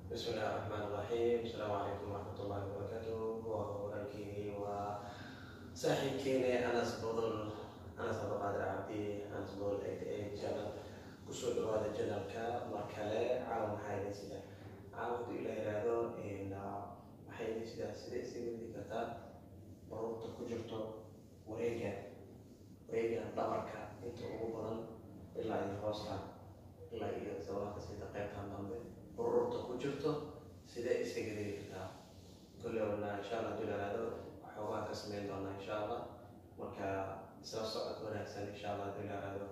بسم الله الرحمن الرحيم السلام عليكم ورحمة الله وبركاته وأولكي وصاحبكيني أنس بودل أنس عبد القادر عبدي أنس بودل 88 channel kusoo dhawaada janalka mar kale caawa maxaa idin sida caawa hadduu ilaa yiraahdo maxay idin sidaa sidee isaga wadi kartaa baruurta ku jirto wareega wareega dhabarka inta ugu badan ilaa iyo hoosta ilaa iyo sabaabka sida qaybtan dambe baruurta ku jirto sidee isaga wadi kartaa kolle wana insha allah hadduu ilaa yiraahdo waxoogaa ka sameyn doonaa insha allah marka isla socod wanaagsan insha allah hadduu ilaa yiraahdo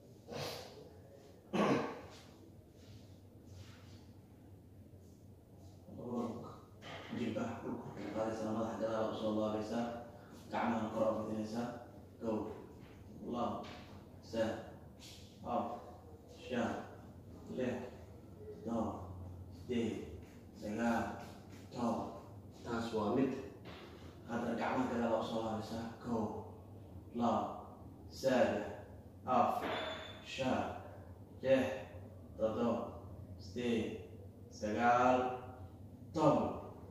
jilbaha dhulka ku qaadaysaa madaxa gadaal usoo laabaysaa gacmaha kor u fidinaysaa gow lab sad af shan lix todoba sideed sagaal toban taas waa mid haddana gacmaha gadaal usoo laabaysaa gow lab saddex af shan lix todoba sideed sagaal toban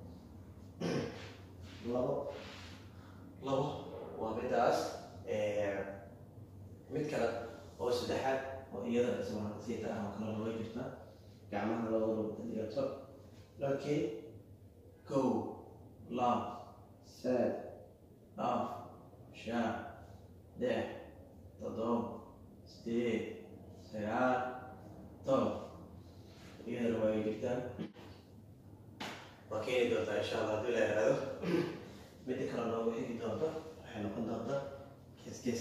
labo labo waa midaas mid kale oo saddexaad oo iyada isla siita ah oo kale looga jirta gacmaha labadaba dhigato laakiin kow lab sad af shan lix todoba sideed sagaal toban iyadana waa ay jirtaa waa keeni doontaa insha allah hadduu ilaa yiraahdo midda kale noogu xigi doonta waxay noqon doontaa gees gees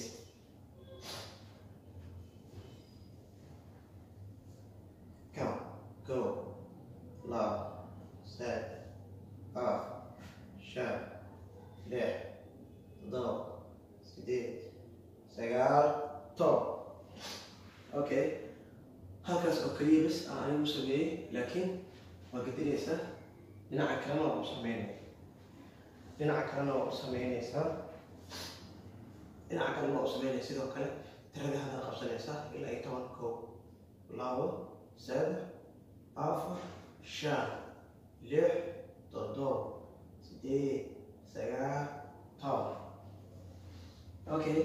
come go lab sad af shan lix todoba sideed sagaal toban okay halkaas oo keliya bas aan anigu sameeyey laakiin waa gedinaysaa dhinaca kalena waa u sameynaya dhinaca kalena waa u sameynaysaa dhinaca kalena waa u sameynaya sidoo kale tirada hadda qabsanaysaa ilaa iyo toban kow labo saddex afar shan lix toddoba sideed sagaal toban okay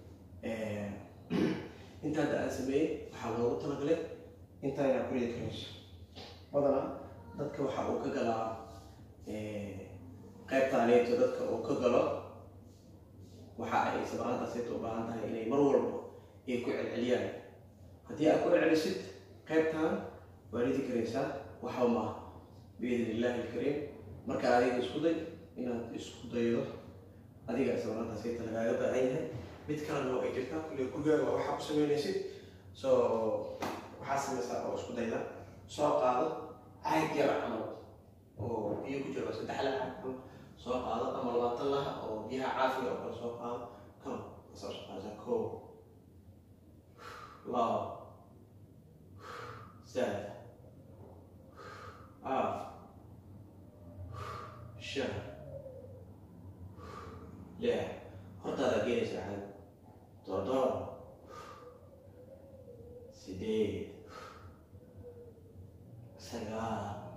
inta hadda aan sameeyey waxaa loogu talagalay intaa inaa ku ridi karayso badanaa dadka waxa uu ka galaa qaybtaaneeto dadka uu ka galo waxa ay sabraantaasayta u baahan tahay inay mar walba ay ku celceliyaan haddii aad ku celcelisid qaybtan waa ridi karaysaa waxa maaha biidn illaahi alkariim marka adiga isku day inaad isku daydo adiga sabraantaasayta lagaaga baahan yahay mid kalena oo ay jirtaa kulle gurigaaga waa waxaa ku sameynaysid so waxaa samaysaa oo isku dayda soo qaado caag yar camal oo biyo ku jiro saddex la caag camal soo qaado ama labaatan laha oo biyaha caafiga oo kale soo qaado kam kasoo shaqaasa kow labo saddex af shan lix hortaada geenaysa caag toddoba sideed sagaal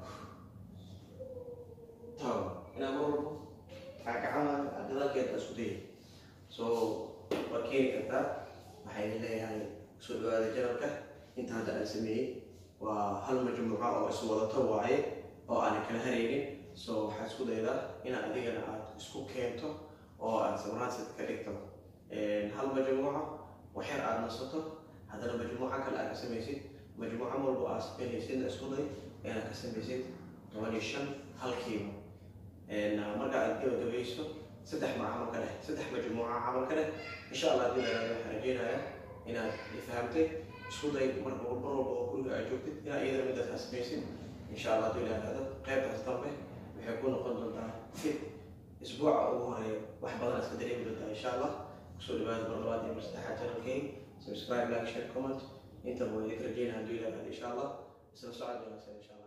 toban inaa mar walbo gacmaha gadaalkeeda isku dayay so waa keeni kartaa waxay leeyahay soo dhawaada janalka inta hadda aan sameeyey waa hal majmuuca oo iswadato waaye oo aanan kala haraynin so waxaa isku daydaa inaad adigana aad isku keento oo aad samraansid ka dhigto hal majmuuca waxyar aad nasato haddana majmuuca kale aad ka samaysid majmuuca walba aad sameynaysidna isku day inaad ka samaysid toban iyo shan halkiiba marka aad gabagabayso saddex ma camal ka dheh saddex majmuuca camal ka dheh insha allah haddii laraado waxaan rajeynayaa inaad fahamtay isku day mar mar walba oo guriga aad joogtid inaad iyadana midaas aad samaysid insha allah haddii laraado qaybtaas dambe waxay ku noqon doontaa fit isbuuca ugu horeeya wax badan iska dareemi doontaa insha allah kusoo dhawaada mar labaad iyo mar saddexaad channelkay subscribe like share comment intaba waa idinka rajeynaya haddii laraado insha allah isla socod wanaagsan insha allah